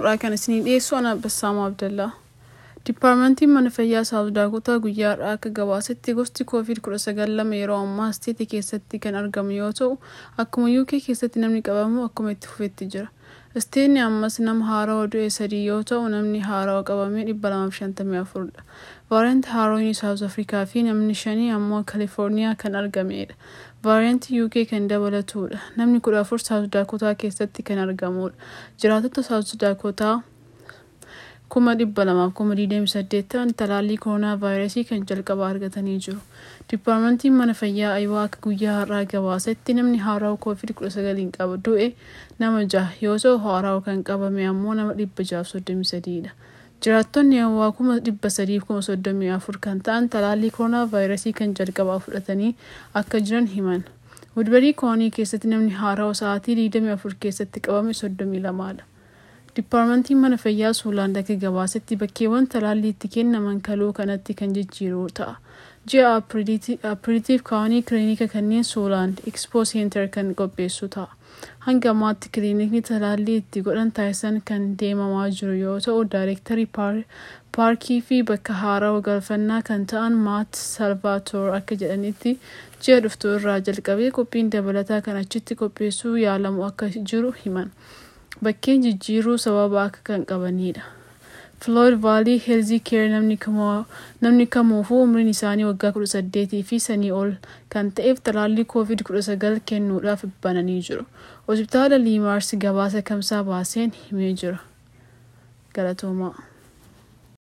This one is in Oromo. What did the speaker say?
har'aa kan isinii dhiyeessu ana Bassaamaa Abdallaa. Diippaarmentiin mana fayyaa Saawuz Daakotaa guyyaa har'aa akka gabaasetti gosti COVID-19 lama yeroo ammaa isteetii keessatti kan argamu yoo ta'u, akkuma UK keessatti namni qabamu akkuma itti fufetti jira. Isteetni ammas nama haarawaa du'e sadii yoo ta'u, namni haarawaa qabame 254 dha. Vaariyantii haarawaan Saawuz Afrikaa fi namni shanii ammoo Kaalifoorniyaa kan argamedha. Vaariyantii UK kan dabalatudha. Namni kudha afur Saawuz Daakotaa keessatti kan argamudha. Jiraattota Saawuz Daakotaa kuma dhibba lamaaf kuma digdami saddeet ta'an talaallii koronaa vaayirasii kan jalqabaa argatanii jiru. Diippaarmentiin mana fayyaa Ayiwaa akka guyyaa har'aa gabaasetti namni haarawaa COVID-19 qaba du'e nama jaha yoo ta'u haarawaa kan qabame ammoo nama dhibba jahaaf soddomii sadiidha. Jiraattonni Ayiwaa kuma dhibba sadiif kuma soddomii afur kan ta'an talaallii koronaa vaayirasii kan jalqabaa fudhatanii akka jiran himan. Wudbarii Koonii keessatti namni haarawaa sa'aatii 24 keessatti qabame 32dha. Diippaarmentiin mana fayyaa Suulaand akka gabaasetti bakkeewwan talaallii itti kennaman kaluu kanatti kan jijjiiru ta'a. Ji'a Apiriitiif kaawanii kiliinika kanneen Suulaand Expo Center kan qopheessu ta'a. Hanga ammaatti kiliinikni talaallii itti godhan taasisan kan deemamaa jiru yoo ta'u, daayirektarii paarkii fi bakka haarawaa galfannaa kan ta'an Maat Salvaatoor akka jedhanitti ji'a dhuftu irraa jalqabee qophiin dabalataa kan achitti qopheessuu yaalamu akka jiru himan. Bakkeen jijjiiruu sababa akka kan qabanidha. Floyd Valley Health Care namni kamuufuu umriin isaanii waggaa 18 fi sanii ol kan ta'eef talaallii COVID-19 kennuudhaaf bananii jiru. Hospitaala Liimaars gabaasa kamsaa baaseen himee jira. Galatoomaa.